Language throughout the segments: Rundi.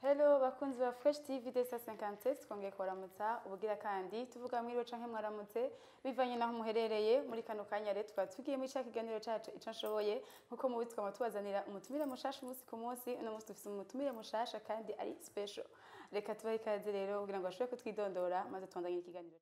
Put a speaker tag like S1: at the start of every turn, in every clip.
S1: Hello bakunzi ba Fresh TV Desa 57 twongeye kubaramutsa ubugira kandi tuvuga mwiriwe canke mwaramutse bivanye naho muherereye muri kano kanya rero tukaba tugiye muri ca kiganiro cacu ico nshoboye nkuko mubizi twama tubazanira umutumire mushasha umunsi ku munsi uno munsi dufise umutumire mushasha kandi ari special reka tubahe ikaze rero kugira ngo bashobore kutwidondora maze tubandanye ikiganiro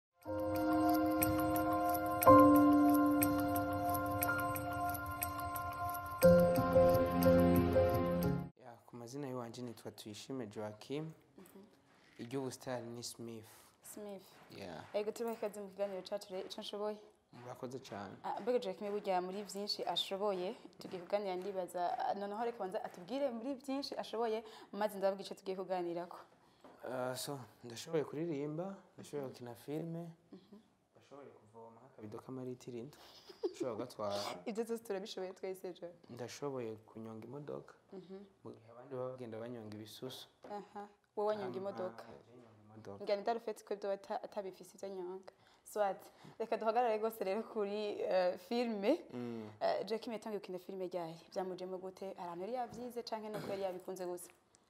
S2: Ya, ku mazina y'iwanje nitwa Tuyishime Joachim iry'ubusitani ni Smith
S1: Smith
S2: Yeah,
S1: ego tubahe ikaze mu kiganiro cacu rero ico nshoboye
S2: murakoze cyane
S1: Ah, mbega Joachim burya muri vyinshi ashoboye tugiye kuganira ndibaza ah, noneho reka banza atubwire muri vyinshi ashoboye maze ndababwira ico tugiye kuganirako
S2: Uh, so ndashoboye kuririmba ndashoboye gukina filime ndashoboye kuvoma akabido k'amaritiro indwi ndashoboye kugatwara
S1: ibyo byose turabishoboye twese jo
S2: ndashoboye kunyonga imodoka mu gihe abandi baba bagenda banyonga ibisusu
S1: aha wowe wanyonga imodoka
S2: Hama, je nyonga imodoka
S1: ngana idarufetse ko ibyo bata- atabifise ibyo anyonga swat reka duhagarare rwose rero kuri eh, filime
S2: Mm.
S1: Eh, Joachim yatangiye gukina filime ryari byamujemo gute ahantu yari yavyize canke nuko yari yabikunze gusa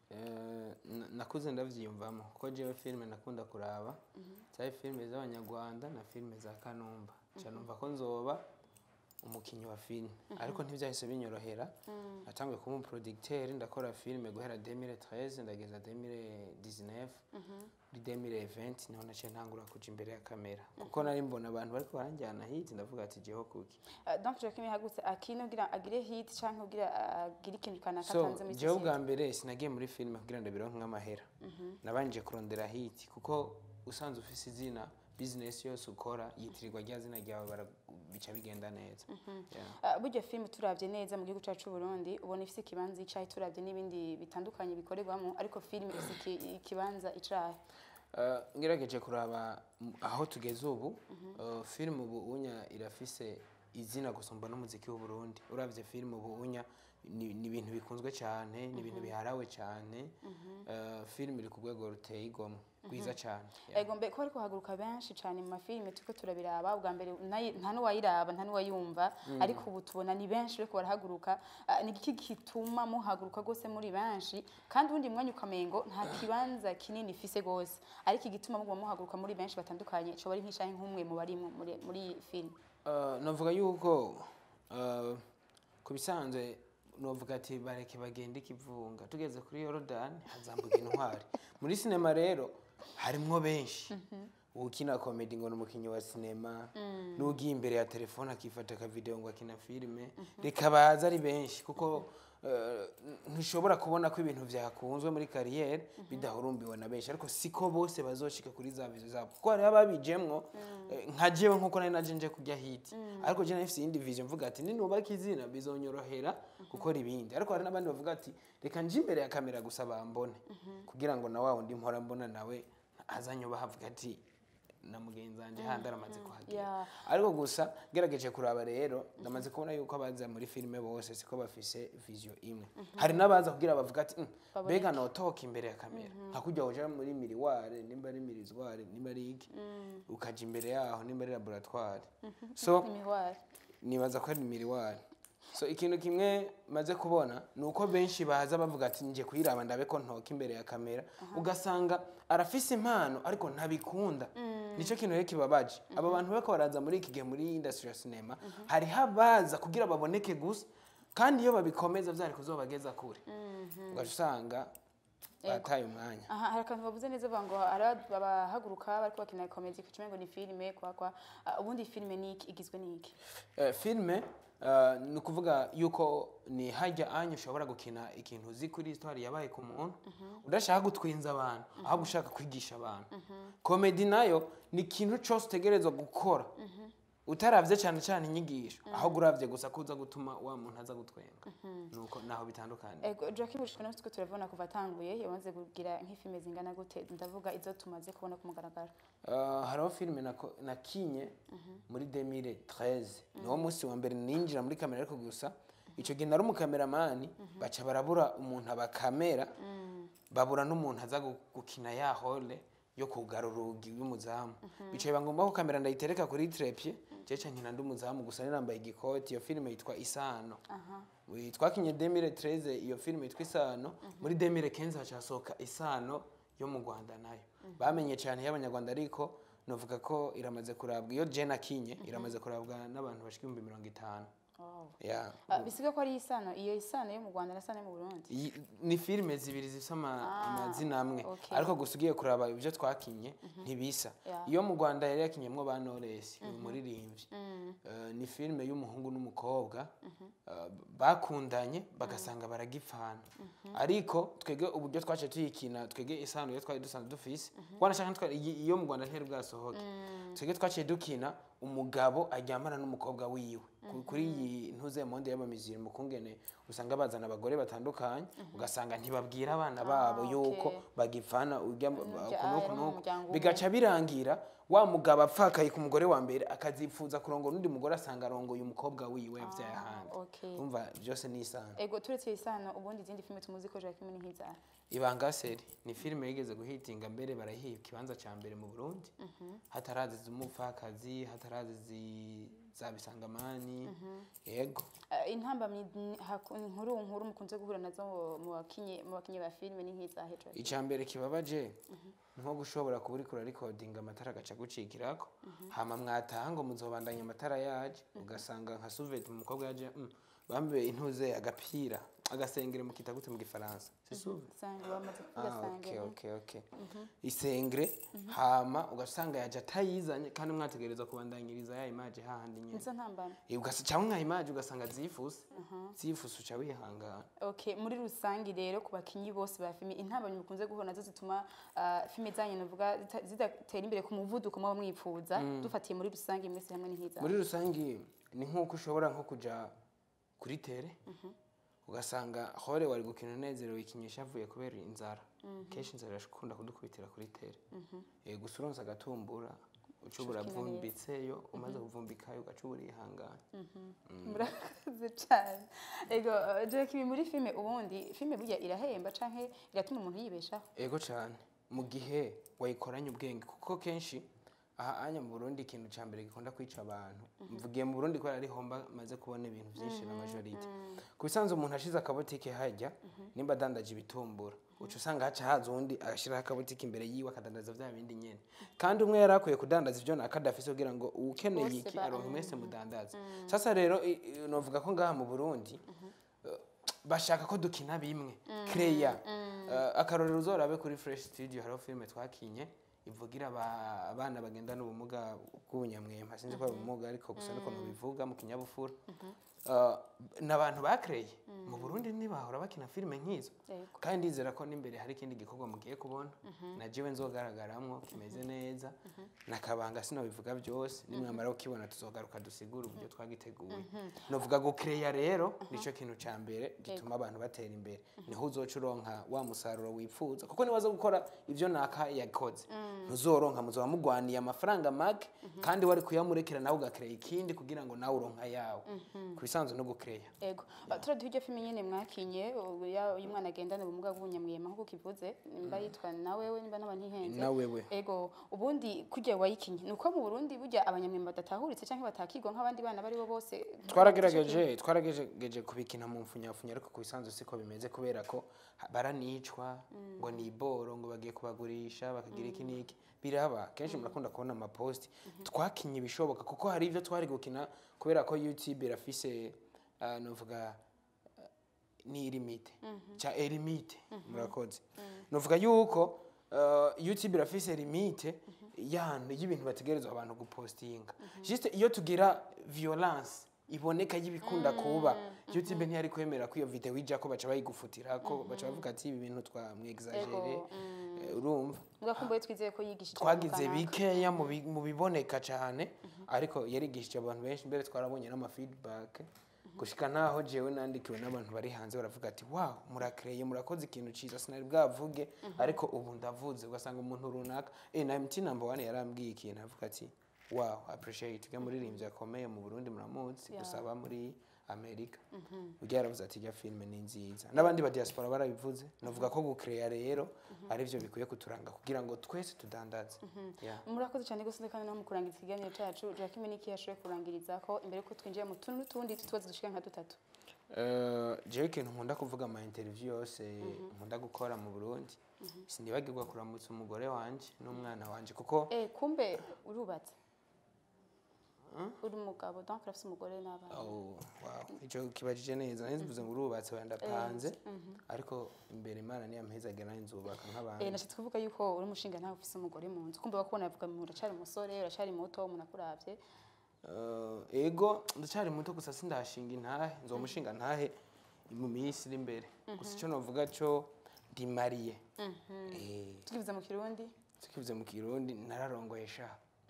S2: Eh, na- nakuze ndavyiyumvamo kuko jewe filime nakunda kuraba zari filime z'abanyarwanda na filime za kanumba nca numva ko nzoba umukinyi wa filime ariko ntivyahise binyorohera natanguye kuba umuproducteur ndakora filime guhera 2013 ndageza 2019 muri 2020 niho naciye ntangura kuja imbere ya kamera kuko nari mbona abantu bariko baranjyana hiti ndavuga ati jeho kuki
S1: Eh, donc Joachim yahagutse akina kugira agire hit canke kugira agire ikintu kanaka
S2: so
S1: atanze muri
S2: jewe
S1: society
S2: bwa mbere sinagiye muri filime kugira ngo bironke nk'amahera nabanje kurondera hiti kuko usanzwe ufise izina bizinesi yose ukora yitirirwa rya zina ryawe bara- bica bigenda neza Yeah.
S1: Ah, burya filime turavye neza mu gihugu cacu c'u Burundi ubona ifise ikibanza icayi turavye n'ibindi bitandukanye bikorerwamo ariko filime ifise iki- ikibanza icayi
S2: Uh, ngerageje kuraba m- aho tugeze ubu uh, filime ubu unya irafise izina gusumba n'umuziki w'u Burundi uravye filime ubu unya ni ni ibintu bikunzwe cyane ni ibintu biharawe cyane uh, filime iri ku rwego ruteye igomwe rwiza cyane Yeah.
S1: ego mbe ko ariko haguruka benshi cane mu mafilime turiko turabiraba ubwa mbere nayi- nta n'uwayiraba nta n'uwayumva ariko ubu tubona ni benshi bariko barahaguruka Ah, ni iki gituma muhaguruka rwose muri benshi kandi ubundi mwanya ukamengo nta kibanza kinini ifise rwose ariko igituma muguma muhaguruka muri benshi batandukanye coba ari nk'ishahi nk'umwe mu bari mu- muri muri iyi filime
S2: Uh, navuga yuko uh, ku bisanzwe novuga ati bareke bagende ikivunga tugeze kuri yorodani hazambuka intwari muri sinema rero harimwo benshi ukina komedi ngo ni umukinnyi wa sinema n'ugiye imbere ya telefone akifata akavideo ngo akina filime reka baza ari benshi kuko uh, ntushobora kubona ko ibintu vyakunzwe muri kariyeri bidahurumbiwe na benshi ariko siko bose bazoshika kuri za vizo zabo kuko hariho ababijemwo eh, nka jewe nkuko nari naje nje kurya hiti ariko je nafise iyindi vision mvuga ati ninubaka izina bizonyorohera gukora ibindi ariko hari n'abandi bavuga ati reka nje imbere ya kamera gusa bambone kugira ngo na wa wundi mpora mbona nawe azanyubaha avuga ati na mugenzi wanje handi aramaze kuhagera
S1: Yeah.
S2: ariko gusa gerageje kuraba rero ndamaze kubona yuko abaza muri filime bose siko bafise vision imwe hari n'abaza kugira bavuga ati "Mm, mbega notoka imbere ya kamera nka kujya uja muri miriware nimba ari mirizware nimba ari iki ukaja imbere yaho nimba ari laboratoire so
S1: imihwari
S2: nibaza ko ari miriware so ikintu kimwe maze kubona ni uko benshi baza bavuga ati nje kuyiraba ndabe ko ntoka imbere ya kamera ugasanga arafise impano ariko ntabikunda nicyo kintu rero kibabaje aba bantu bariko baraza muri iki gihe muri industry ya cinema hariho abaza kugira baboneke gusa kandi iyo babikomeza vyari kuzobageza kure ugaca usanga bataye umwanya
S1: aha hari akantu bavuze neza bavuga ngo hari abahaguruka bariko bakina komedi ku kimengo ni filime kwa kwa Ah, ubundi filime ni iki igizwe n'iki
S2: Eh, filime eh, ni ukuvuga yuko ni hajya anya ushobora gukina ikintu uzi kuri histoire yabaye ku muntu udashaka gutwinza abantu ahubwo ushaka kwigisha abantu komedi nayo ni ikintu cyose utegerezwa gukora utaravye cyane cyane inyigisho ahubwo uravye gusa kuza gutuma wa muntu aza gutwenga nuko naho bitandukanye
S1: ego Joachim Bushika natwe turabona kuva atanguye yamaze kugira nk'ifilime zingana gute ndavuga izo tumaze kubona ku mugaragaro
S2: Uh, hariho filime nako- nakinye muri 2013 niwo munsi wa mbere ninjira muri kamera ariko gusa icyo gihe nari umukameramani baca barabura umuntu abakamera babura n'umuntu aza gu- gukina ya hole yo kugara urugi rw'umuzamu bicaye bagomba ko kamera ndayitereka kuri trepie je canke nkina ndi umuzamu gusa nirambaye igikoti iyo filime yitwa isano
S1: aha
S2: Oui, twakinye 2013 iyo filime yitwa isano muri 2015 hacasohoka isano yo mu rwanda nayo bamenye cyane y'abanyarwanda ariko novuga ko iramaze kurabwa iyo jena kinye iramaze kurabwa n'abantu bashika ibihumbi mirongo itanu
S1: Wow.
S2: yeah.
S1: Ah, bisiga ko ari isano iyo isano yo mu rwanda na sano yo mu burundi
S2: Iyi- ni filime zibiri zifite ama-
S1: Ah,
S2: amazina amwe
S1: okay.
S2: ariko gusa ugiye kuraba ibyo twakinye ntibisa
S1: Yeah.
S2: iyo mu rwanda yari yakinyemwo ba knowless uyu muririmbyi Eh, ni filime y'umuhungu n'umukobwa eh, bakundanye bagasanga baragipfana ariko twege uburyo twaciye tuyikina twege isano iyo twari dusanzwe dufise wanashaka ntitwa- iyi- iyo mu rwanda ntiyari bwasohoke twege twaciye dukina umugabo aryamana n'umukobwa wiwe Ku- kuri iyi ntuze monde y'abamiziri mu kungene usanga bazana abagore batandukanye ugasanga ntibabwira abana babo
S1: okay.
S2: yuko bagipfana urya
S1: Umurya-
S2: kunuku
S1: ah, no mu
S2: nuku
S1: muryango umwe.
S2: bigaca birangira wa mugabo apfakaye ku mugore wa mbere akazipfuza kurongora undi mugore asanga arongoye umukobwa wiwe yavyaye ahandi
S1: okay.
S2: umva byose ni isano
S1: ego turetse iyo isano ubundi izindi filime tumuzi ko Joachim ni nk'izaha
S2: ibanga seri ni filime yigeze guhitinga mbere barahiye ikibanza ca mbere mu burundi hatarazi z'umupfakazi hatarazi zi- za bisangamani yego
S1: Ah, intambamyi n- haku- nkuru nkuru mukunze guhura nazo mu- mu bakinyi mu bakinyi ba filime ni nk'izahe Joachim
S2: icya mbere kibabaje nko gushobora kuba uriko urarikodinga amatara agaca gucikirako hama mwataha ngo muzobandanya amatara yaje ugasanga nka suveti umukobwa yaje mm, bambaye intuze agapira agasengere mukita gute mu gifaransa si suve
S1: Sange bamaze kuvuga
S2: Ah,
S1: sange
S2: okay, okay, okay. isengre hama ugasanga yaje atayizanye kandi mwategereza kubandanyiriza ya imaje hahandi nyene
S1: nizo ntambamyi
S2: Eh, ugasa cyangwa nka imaje ugasanga zifuse zifuse uca wihangana
S1: okay muri rusange rero ku bakinyi bose ba filime intambamyi mukunze guhura nazo zituma ah, filime zanyu navuga zita- zidatera imbere ku muvuduko muba mwipfuza dufatiye muri rusange mwese hamwe ni nk'izahe
S2: muri rusange ni nk'uko ushobora nko kuja kuri tere ugasanga hore wari gukina unezerewe ikinyesha avuye kubera inzara kenshi inzara irashikunda kudukubitira kuri tere Eh, gusa uronse agatumbura uca
S1: ukina neza.
S2: buravumbitseyo umaze kuvumbikayo ugaca uburihangana
S1: murakoze cyane ego uh, Joachim muri filime ubundi filime burya irahemba canke iratuma umuntu yibeshaho
S2: ego cyane mu gihe wayikoranye ubwenge kuko kenshi aha anya mu burundi ikintu cya mbere gikunda kwica abantu mvugiye mu burundi kubera ari homba maze kubona ibintu byinshi na majorite ku bisanzwe umuntu ashize akabotike hajya nimba adandaje ibitumbura uca usanga haca haza uwundi agashyiraho akabotike imbere yiwe akadandaza bya bindi nyene kandi umwe yari akwiye kudandaza ibyo nakadafise kugira ngo ukeneye
S1: Bose
S2: iki
S1: ba-
S2: aronke mwese mudandaza sasa rero i- i- novuga ko ngaha mu burundi bashaka ko dukina bimwe kreya akarorero uzorabe kuri fresh studio hariho filime twakinye ivugira aba- abana bagendana ubumuga bw'ubunyamwema sinzi ko ari ubumuga ariko gusa niko nubivuga mu kinyabufura Uh, ni abantu bakreye mu burundi ntibahora bakina filime nk'izo
S1: Yego.
S2: kandi ndizera ko n'imbere hari ikindi gikorwa mugiye kubona na jewe nzogaragaramwo kimeze neza nakabanga sinabivuga byose nimwamara kukibona tuzogaruka dusigura uburyo twagiteguye novuga gukereya rero nico kintu ca mbere gituma abantu batera imbere niho uzoca uronka wa musaruro wifuza kuko niwaza gukora ivyo naka yakoze ntuzoronka muzoba mugwaniye amafaranga make kandi wari kuyamurekera nawe ugakereya ikindi kugira ngo nawe uronka yawe ku bisanzwe no gukereya
S1: ego uh, turaduha iryo filime nyene mwakinye ubu ya- uyu mwana agendana ubumuga bw'ubunyamwema nk'uko ukivuze nimba yitwa nawewe nimba naba ntihenze
S2: nawewe
S1: ego ubundi kurya wayikinye ni uko mu burundi burya abanyamwema badatahuritse canke batakigwa nk'abandi bana bari bo bose
S2: twaragerageje twaragerageje kubikina mu mfunyafunya ariko ku bisanzwe siko bimeze kubera ko ha- baranicwa ngo ni iboro ngo bagiye kubagurisha bakagira iki n'iki biraba kenshi murakunda kubona amaposti twakinye ibishoboka kuko hari ibyo twari gukina kubera ko youtube irafise uh, novuga uh, ni limite cha elimite murakoze novuga yuko uh, youtube irafise limite yantu y'ibintu bategerezwa abantu gupostinga juste iyo tugira violence iboneka y'ibikunda kuba youtube ntiyari kwemera ko iyo video ija ko baca bayigufutira ko baca bavuga ati ibi bintu twamwexagere
S1: Ego,
S2: Eh, urumva
S1: mugakumbuye twizeye ko yigishije
S2: twagize
S1: abantu kanaka.
S2: bikeya mu bi- mu biboneka cyane ariko yarigishije abantu benshi mbere twarabonye n'ama feedback gushika naho jewe nandikiwe n'abantu bari hanze baravuga ati wow murakreye murakoze ikintu ciza sinari bwavuge ariko ubu ndavuze ugasanga umuntu runaka eh na MT number 1 yarambwiye ikintu avuga ati wow appreciate ujya muririmbyi akomeye mu Burundi muramuzi
S1: Yeah.
S2: gusaba muri amerika burya yaravuze ati ijya filime ni nziza n'abandi ba diaspora barabivuze navuga ko gukereya rero ari byo bikwiye kuturanga kugira ngo twese tudandaze Yeah.
S1: murakoze cyane gusa kandi no mu kurangiza ikiganiro cyacu Jackie Niki yashoboye kurangiriza ko imbere yuko twinjiye mu tuntu n'utundi tutubazo dushika nka dutatu
S2: Eh, jewe ikintu nkunda kuvuga ama interview yose nkunda gukora mu burundi sinibagirwa kuramutsa umugore wanje n'umwana wanje kuko
S1: eh kumbe urubatse uri umugabo donc urafise umugore n'abana
S2: Oh, wow. Ico kibajije neza nari mvuze ngo urubatse wenda ndapanze ariko imbere imana niyampezagera nanjye nzubaka
S1: Eh,
S2: nk'abandi
S1: nashatse kuvuga yuko uri umushinga ntawe ufise umugore mu nzu kumva bakubona bavuga ngo uracari umusore uracari muto umuntu akuravye
S2: Eh, ego ndacyari muto gusa sindashinga intahe nzomushinga ntahe mu minsi iri imbere gusa icyo navuga cyo ndi mariye Eh,
S1: tukivuze mu kirundi
S2: tukivuze mu kirundi nararongoye sha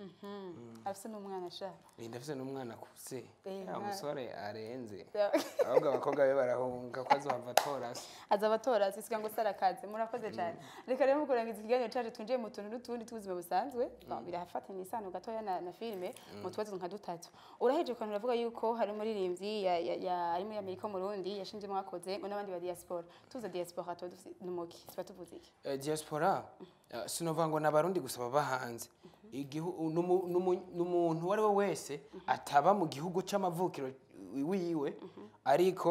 S1: afise n'umwana ashaka
S2: Eh, ndafise n'umwana akuze
S1: Eh,
S2: ya
S1: umwana-
S2: musore arenze ahubwo abakobwa be barahunga ko azohava atora se
S1: aza abatora zisiga ngo sarakaze murakoze cyane reka rero mu kurangiza ikiganiro cyacu twinjiye mu tuntu n'utundi tw'ubuzima busanzwe birafatanya isano gatoya na, na filime mu tubazo nka dutatu uraheje ukantu uravuga yuko hari umuririmbyi ya- ya- ya- ari muri amerika mu rundi yashinze mwakoze ngo n'abandi ba diaspora tuvuze diaspora tuba dufite n'umuki tuba tuvuze iki
S2: Eh, diaspora eh, sinovuga ngo n'abarundi gusa baba hanze Igihu- numu- numu- n'umuntu uwo ari we wese ataba mu gihugu c'amavukiro wiwe ariko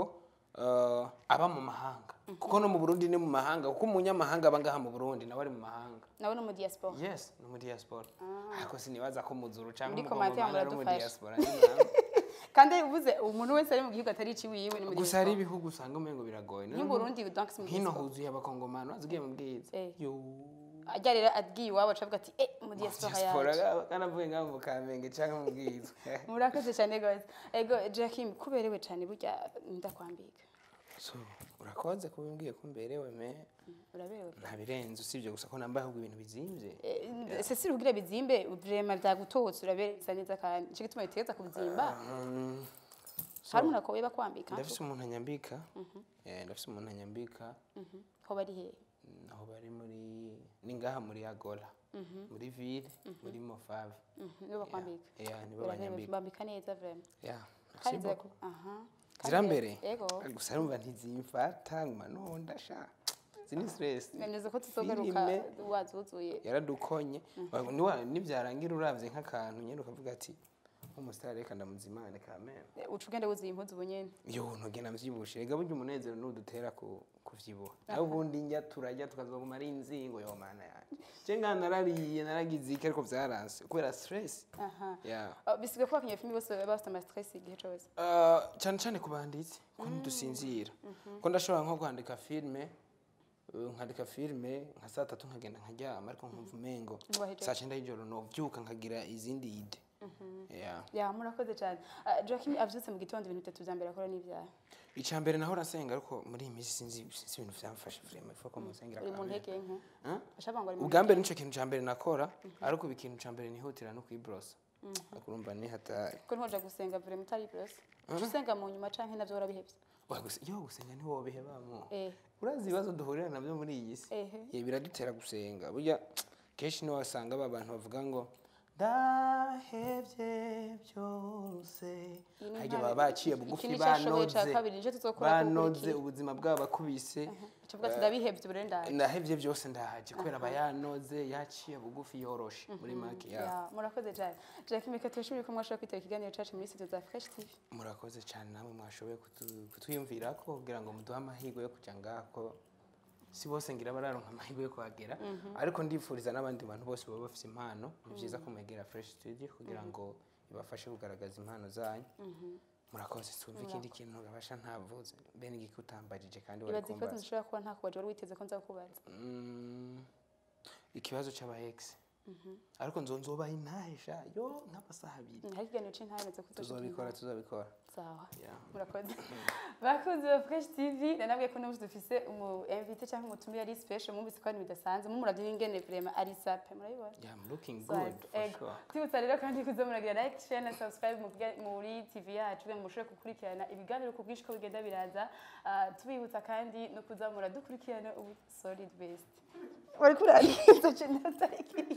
S2: eh, aba mu mahanga kuko no mu burundi ni mu mahanga kuko umunyamahanga aba ngaha mu burundi nawe ari mu mahanga
S1: nawe no mu diaspora
S2: yes ni mu diaspora ariko sinibaza ko muzuru cyangwa
S1: Muri commentaire
S2: umugomani ari mu
S1: muradufasha.
S2: diaspora ni namwe.
S1: kandi uvuze umuntu wese ari mu gihugu atari ici wiwe ni mu
S2: gusa hari
S1: diaspora
S2: ibihugu usanga umengo biragoye None
S1: nk'uburundi donc si mu
S2: hino
S1: diaspora
S2: huzuye abakongomani wazigiye mu bwiza
S1: Eh.
S2: yo
S1: ajya rero agiye iwabo acavuga ati eh mu diaspora
S2: diaspora
S1: yacu
S2: kanavuye ngaho mu kamenge cyangwa mu bwiza
S1: murakoze cyane gose ego Jackie kuberewe cyane burya ndakwambika
S2: so urakoze kuba umbwiye ko mberewe me
S1: uraberewe
S2: nta birenze usibye gusa ko nambaye ahubwo ibintu bizimvye
S1: sesi rugira bizimbe vrema vyagutotse urabereye bisa neza kandi nico gituma bitegeza kubizimba
S2: Um, so,
S1: hari umuntu akoye bakwambika
S2: ndafise umuntu anyambika Eh, ndafise umuntu anyambika
S1: ho bari hehe
S2: Mm, aho bari muri ni ngaha muri agola muri ville muri mofave
S1: Mhm, nibo bakwambika
S2: yeah, nibo
S1: Uraberewe,
S2: banyambika
S1: bambika neza vrema
S2: yeah.
S1: kandi
S2: merci beaucoup.
S1: zira- aha
S2: zirambere
S1: ego
S2: gusa numva ntizimfata nguma nonda sha zini stress
S1: neza ko tuzogaruka
S2: Filime.
S1: wazuzuye
S2: yaradukonye Niwa- nivyarangira uravye nk'akantu nyene ukavuga ati umusitari reka ndamuzimane kamere
S1: uca ugenda wuzuye impuzu ubu nyene
S2: yo ntugenda mvyibushe rega burya umunezero nudutera ku kuvyibuha nawe ubundi njya turajya tukazoguma ari inzingo yo mana yanje je nga narariye naragize iki ariko vyaranse kubera stress
S1: aha
S2: yeah.
S1: Oh, bisigaye ko abakinnyi filime bose baba bafite amastress igihe cose
S2: Uh, cyane cyane ku banditsi ko ntidusinzira ko ndashobora nko kwandika filime uh, nkandika filime nka saa tatu nkagenda nkaryama ariko nkumva umengo
S1: Ntiwahejeje.
S2: saa cyenda y'ijoro novyuka nkagira izindi ide yeah.
S1: ya murakoze cyane Ah, Joaquin avyutse mu gitondo ibintu bitatu vya mbere akora n'ivyaha
S2: icya mbere nahora nsenga ariko muri iyi minsi sinzi sinzi ibintu vyamfashe vrema ifuko musengera
S1: uri mu
S2: kamere.
S1: ntege nke
S2: Huh?
S1: ashaka ngo ari mu
S2: ubwa mbere nico kintu ca mbere nakora ariko ubu ikintu ca mbere nihutira no kwibrosa akurumva ni hatari
S1: ko ntoja gusenga vraiment utari burose uca usenga mu nyuma canke navyo warabihevye
S2: Oya, gusa iyo gusenga ntiwobihebamo
S1: eh
S2: urazi ibibazo duhurira nabyo muri iyi si
S1: ehe
S2: ye biradutera gusenga burya kenshi niho wasanga aba bantu bavuga ngo ndahevye byose
S1: Iyi ni
S2: hajya
S1: intare-
S2: baba baciye
S1: iki
S2: bugufi
S1: ni ico ashoboye ca
S2: banoze
S1: kabiri nico tuzokora
S2: banoze ubuzima bwabo bakubise
S1: ucavuga ati ndabihevye ubu rero ndaje
S2: ndahevye byose ndahaje kubera aba yanoze yaciye bugufi yoroshe muri make ya
S1: Ya, murakoze cyane Jackie Mika turashimira ko mwashobora kwitaba ikiganiro cacu muri studio za Fresh TV
S2: murakoze cyane namwe mwashoboye kutu- kutwiyumvirako kugira ngo muduhe amahirwe yo kuja ngako si bose ngira bararonka amahirwe yo kuhagera ariko ndifuriza n'abandi bantu bose baba bafite impano ni byiza ko mwegera fresh studio kugira ngo ibafashe kugaragaza impano zanyu murakoze twumve ikindi kintu gabasha ntavuze bene igiki utambajije kandi wari
S1: ibaza ikibazo
S2: kumbaza
S1: nshobora kuba ntakubaje wari witeze ko nza kukubaza
S2: Mm, ikibazo cy'aba ex ariko nzo nzobaha intahisha yo nk'amasaha abiri
S1: hari ikiganiro c'intameze ko
S2: tuzobikora tuzobikora
S1: sawa
S2: Yeah.
S1: murakoze bakunzi ba fresh tv nanabwiye ko n'ubu dufise umu invité cyangwa umutumire ari special mwumvise ko ari bidasanzwe mumuravye n'ingene vraiment ari sape murabibona
S2: yeah, I'm looking
S1: So,
S2: good for
S1: ego.
S2: sure
S1: twibutsa rero kandi kuza muragira like share na subscribe mu bwa- muri tv yacu kugira ngo mushobore gukurikirana ibiganiro ku bwinshi ko bigenda biraza Ah, tubibutsa kandi no kuza muradukurikirana ubu solid best wari kurangiza cinatariki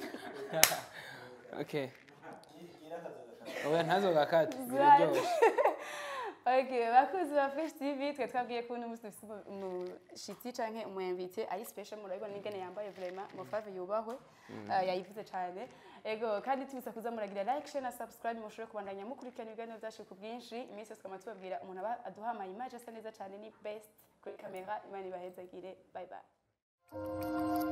S2: okay oya ntazogakate
S1: Ziranye.
S2: biraryoshe
S1: Okay, bakuzi ba Fresh TV twe twabwiye ko uno munsi dufite umu- umushitsi canke umwemvite ari special murabibona n'ingene yambaye vraiment mufave yubahwe Ah, yayivuze cane ego kandi tubisa kuza muragira like share na subscribe mushobore kubandanya mukurikirana ibiganiro byacu ku bwinshi iminsi yose twama tubabwira umuntu aba aduha ama image asa neza cane ni best kuri kamera imana ibahezagire bye bye